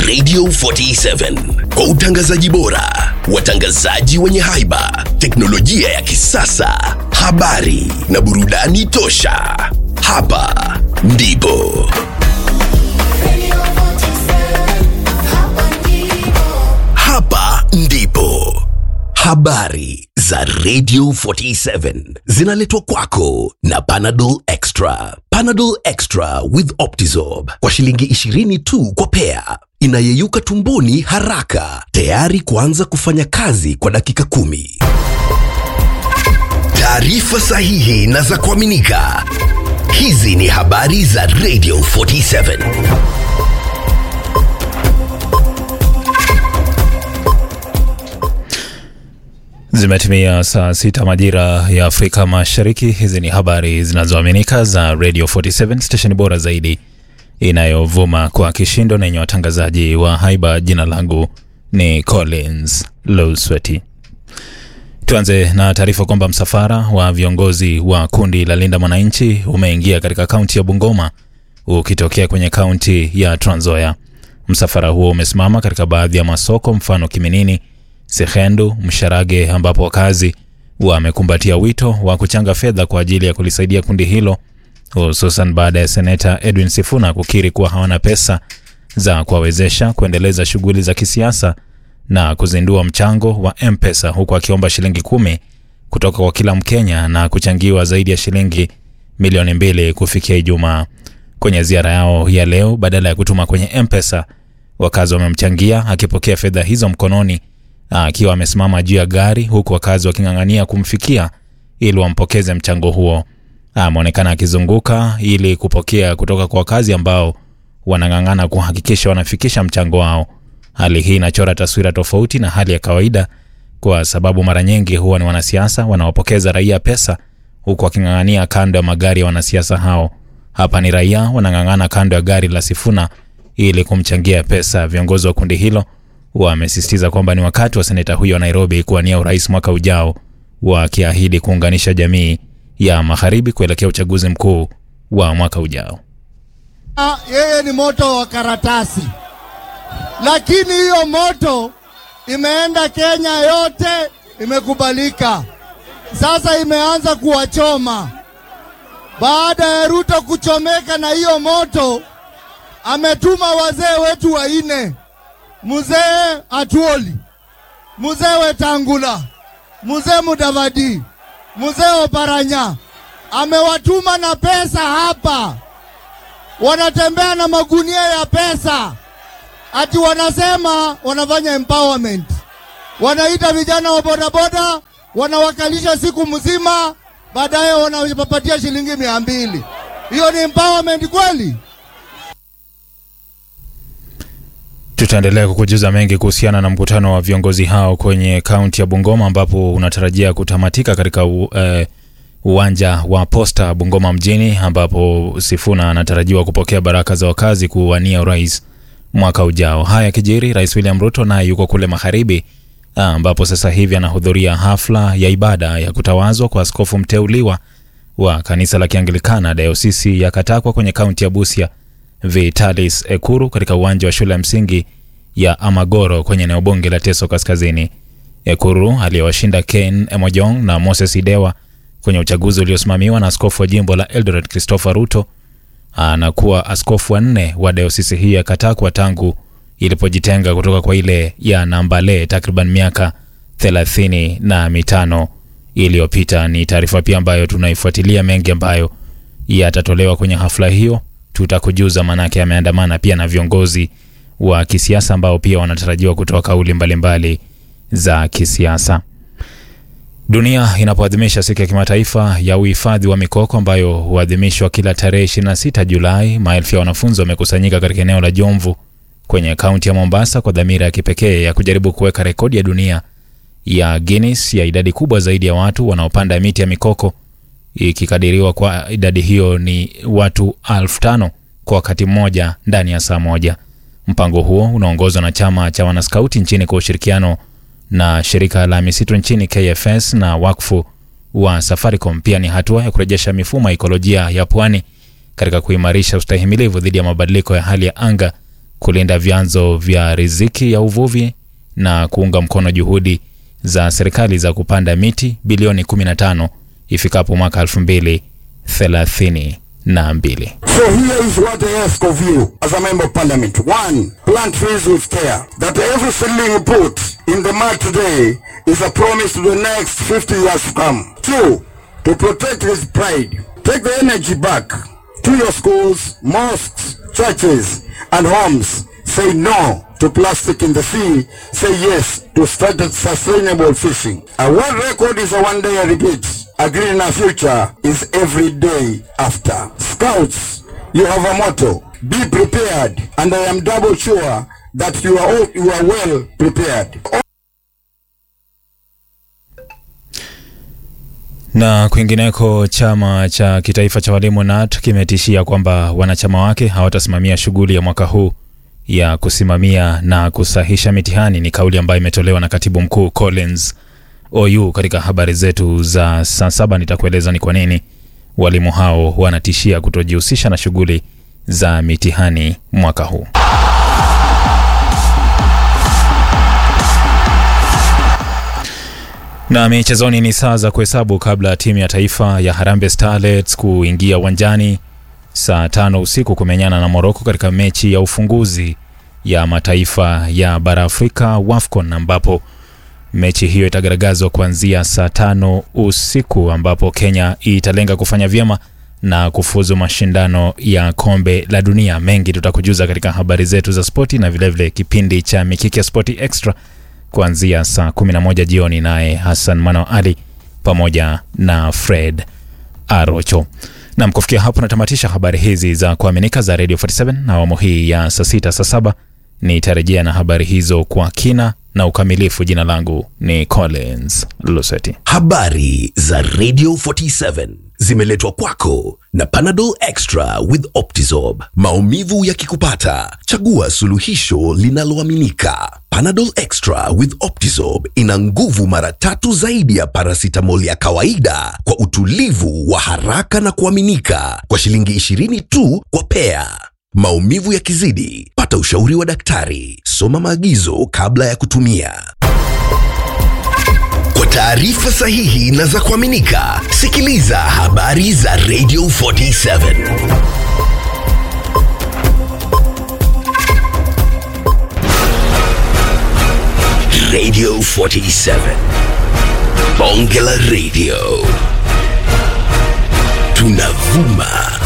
Radio 47 kwa utangazaji bora, watangazaji wenye haiba, teknolojia ya kisasa, habari na burudani tosha. Hapa ndipo hapa ndipo habari za Radio 47 zinaletwa kwako na Panadol Extra. Panadol Extra with Optizorb kwa shilingi 20 tu kwa pea, inayeyuka tumboni haraka, tayari kuanza kufanya kazi kwa dakika kumi. Taarifa sahihi na za kuaminika. Hizi ni habari za Radio 47. Zimetimia saa sita majira ya Afrika Mashariki. Hizi ni habari zinazoaminika za Radio 47 stesheni bora zaidi inayovuma kwa kishindo na yenye watangazaji wa haiba. Jina langu ni Collins Lowsweti. Tuanze na taarifa kwamba msafara wa viongozi wa kundi la Linda Mwananchi umeingia katika kaunti ya Bungoma ukitokea kwenye kaunti ya Trans Nzoia. Msafara huo umesimama katika baadhi ya masoko mfano Kiminini, Sehendu, Msharage ambapo wakazi wamekumbatia wito wa kuchanga fedha kwa ajili ya kulisaidia kundi hilo hususan baada ya seneta Edwin Sifuna kukiri kuwa hawana pesa za kuwawezesha kuendeleza shughuli za kisiasa na kuzindua mchango wa M-Pesa huku akiomba shilingi kumi kutoka kwa kila Mkenya na kuchangiwa zaidi ya shilingi milioni mbili kufikia Ijumaa. Kwenye ziara yao ya leo, badala ya kutuma kwenye M-Pesa, wakazi wamemchangia akipokea fedha hizo mkononi akiwa amesimama juu ya gari huku wakazi waking'ang'ania kumfikia ili wampokeze mchango huo. Ameonekana akizunguka ili kupokea kutoka kwa wakazi ambao wanang'ang'ana kuhakikisha wanafikisha mchango wao. Hali hii inachora taswira tofauti na hali ya kawaida, kwa sababu mara nyingi huwa ni wanasiasa wanaopokeza raia pesa huku waking'ang'ania kando ya magari ya wanasiasa hao. Hapa ni raia wanang'ang'ana kando ya gari la Sifuna ili kumchangia pesa. Viongozi wa kundi hilo wamesisitiza kwamba ni wakati wa seneta huyo wa Nairobi kuwania urais mwaka ujao, wakiahidi kuunganisha jamii ya magharibi kuelekea uchaguzi mkuu wa mwaka ujao. Ah, yeye ni moto wa karatasi, lakini hiyo moto imeenda Kenya yote, imekubalika. Sasa imeanza kuwachoma. Baada ya Ruto kuchomeka na hiyo moto, ametuma wazee wetu wanne, mzee Atuoli, mzee Wetangula, mzee Mudavadi, mzee Oparanya, amewatuma na pesa hapa wanatembea na magunia ya pesa, ati wanasema wanafanya empowerment. Wanaita vijana wa bodaboda, wanawakalisha siku mzima, baadaye wanawapatia shilingi mia mbili. Hiyo ni empowerment kweli? Tutaendelea kukujuza mengi kuhusiana na mkutano wa viongozi hao kwenye kaunti ya Bungoma ambapo unatarajia kutamatika katika u, eh, uwanja wa Posta Bungoma mjini ambapo Sifuna anatarajiwa kupokea baraka za wakazi kuwania urais mwaka ujao. Haya kijiri, Rais William Ruto naye yuko kule magharibi ambapo sasa hivi anahudhuria hafla ya ibada ya kutawazwa kwa askofu mteuliwa wa kanisa la Kianglikana dayosisi ya Katakwa kwenye kaunti ya Busia, Vitalis Ekuru katika uwanja wa shule ya msingi ya Amagoro kwenye eneo bunge la Teso Kaskazini. Ekuru aliyewashinda Ken Emojong na Moses Idewa kwenye uchaguzi uliosimamiwa na askofu wa jimbo la Eldoret Christopher Ruto anakuwa askofu wa nne wa dayosisi hii ya Katakwa tangu ilipojitenga kutoka kwa ile ya Nambale takriban miaka thelathini na mitano iliyopita. Ni taarifa pia ambayo tunaifuatilia, mengi ambayo yatatolewa kwenye hafla hiyo tutakujuza, manake ameandamana pia na viongozi wa kisiasa ambao pia wanatarajiwa kutoa kauli mbalimbali za kisiasa. Dunia inapoadhimisha siku ya kimataifa ya uhifadhi wa mikoko ambayo huadhimishwa kila tarehe 26 Julai, maelfu ya wanafunzi wamekusanyika katika eneo la Jomvu kwenye kaunti ya Mombasa kwa dhamira ya kipekee ya kujaribu kuweka rekodi ya dunia ya Guinness ya idadi kubwa zaidi ya watu wanaopanda miti ya mikoko, ikikadiriwa kwa idadi hiyo ni watu elfu tano kwa wakati mmoja ndani ya saa moja. Mpango huo unaongozwa na chama cha wanaskauti nchini kwa ushirikiano na shirika la misitu nchini KFS na wakfu wa Safaricom. Pia ni hatua ya kurejesha mifumo ya ekolojia ya pwani katika kuimarisha ustahimilivu dhidi ya mabadiliko ya hali ya anga kulinda vyanzo vya riziki ya uvuvi na kuunga mkono juhudi za serikali za kupanda miti bilioni 15 ifikapo mwaka 2032. So here is what I ask of you as a member of parliament. One, plant trees with care. That every seedling you put in the mud today is a promise to the next 50 years to come. Two, to protect his pride. Take the energy back to your schools, mosques, churches, and homes. Say no to plastic in the sea. Say yes to started sustainable fishing. A world record is a one day repeat. A greener future is every day after. Scouts, you have a motto. Be prepared, and I am double sure that you are all, you are well prepared. Na kwingineko, chama cha kitaifa cha walimu KNUT kimetishia kwamba wanachama wake hawatasimamia shughuli ya mwaka huu ya kusimamia na kusahisha mitihani. Ni kauli ambayo imetolewa na katibu mkuu Collins OU. Katika habari zetu za saa saba nitakueleza ni kwa nini walimu hao wanatishia kutojihusisha na shughuli za mitihani mwaka huu. Na michezoni ni saa za kuhesabu kabla timu ya taifa ya Harambee Starlets kuingia uwanjani saa tano usiku kumenyana na Morocco katika mechi ya ufunguzi ya mataifa ya bara Afrika WAFCON, ambapo mechi hiyo itagaragazwa kuanzia saa tano usiku, ambapo Kenya italenga kufanya vyema na kufuzu mashindano ya kombe la dunia. Mengi tutakujuza katika habari zetu za spoti na vilevile vile kipindi cha Mikiki ya Spoti Extra kuanzia saa 11 jioni, naye Hassan Mano Ali pamoja na Fred Arocho. Nam, kufikia hapo natamatisha habari hizi za kuaminika za Radio 47 na awamu hii ya saa sita saa saba nitarejea na habari hizo kwa kina na ukamilifu. Jina langu ni Collins Luseti. Habari za Radio 47 zimeletwa kwako na Panadol Extra with Optizorb. Maumivu yakikupata, chagua suluhisho linaloaminika. Panadol Extra with Optizorb ina nguvu mara tatu zaidi ya paracetamol ya kawaida kwa utulivu wa haraka na kuaminika kwa shilingi 20 tu kwa pea. Maumivu yakizidi, pata ushauri wa daktari. Soma maagizo kabla ya kutumia. Kwa taarifa sahihi na za kuaminika, sikiliza habari za Radio 47. Radio 47. Bonge la Radio. Tunavuma